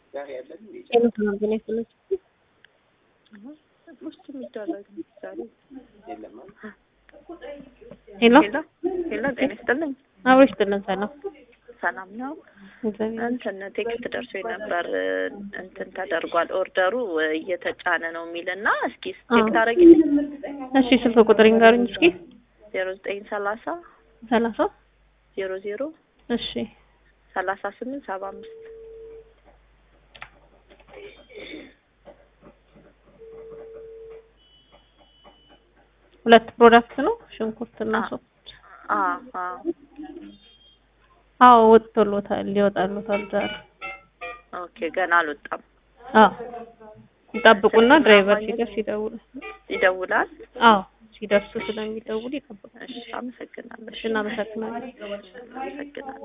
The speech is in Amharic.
ውስጥ የሚደረግ ዛሬ ሄሎ ሄሎ ሄሎ፣ ጤና ይስጥልኝ። አብሮ ይስጥልን። ሰላም ሰላም ነው። እግዚአብሔር እንትን ቴክስት ደርሶ ነበር እንትን ተደርጓል ኦርደሩ እየተጫነ ነው የሚልና እስኪ ቼክ ታደርጊልኝ። እሺ፣ ስልክ ቁጥር ይንገሩኝ እስኪ። ዜሮ ዘጠኝ ሰላሳ ሰላሳ ዜሮ ዜሮ እሺ፣ ሰላሳ ስምንት ሰባ አምስት ሁለት ፕሮዳክት ነው ሽንኩርትና አዎ። ሶፍት። አዎ አዎ አዎ ወጥቶሎታል፣ ሊወጣሎታል ዛሬ። ኦኬ ገና አልወጣም። አዎ ይጠብቁና ስልክ ድራይቨር ማግኘት- ሲደርስ ይደውላል። ይደውላል። አዎ ሲደርሱ ስለሚደውል ይጠብቃል። እሺ አመሰግናለሁ። እሺ እናመሰግናለን። አመሰግናለሁ።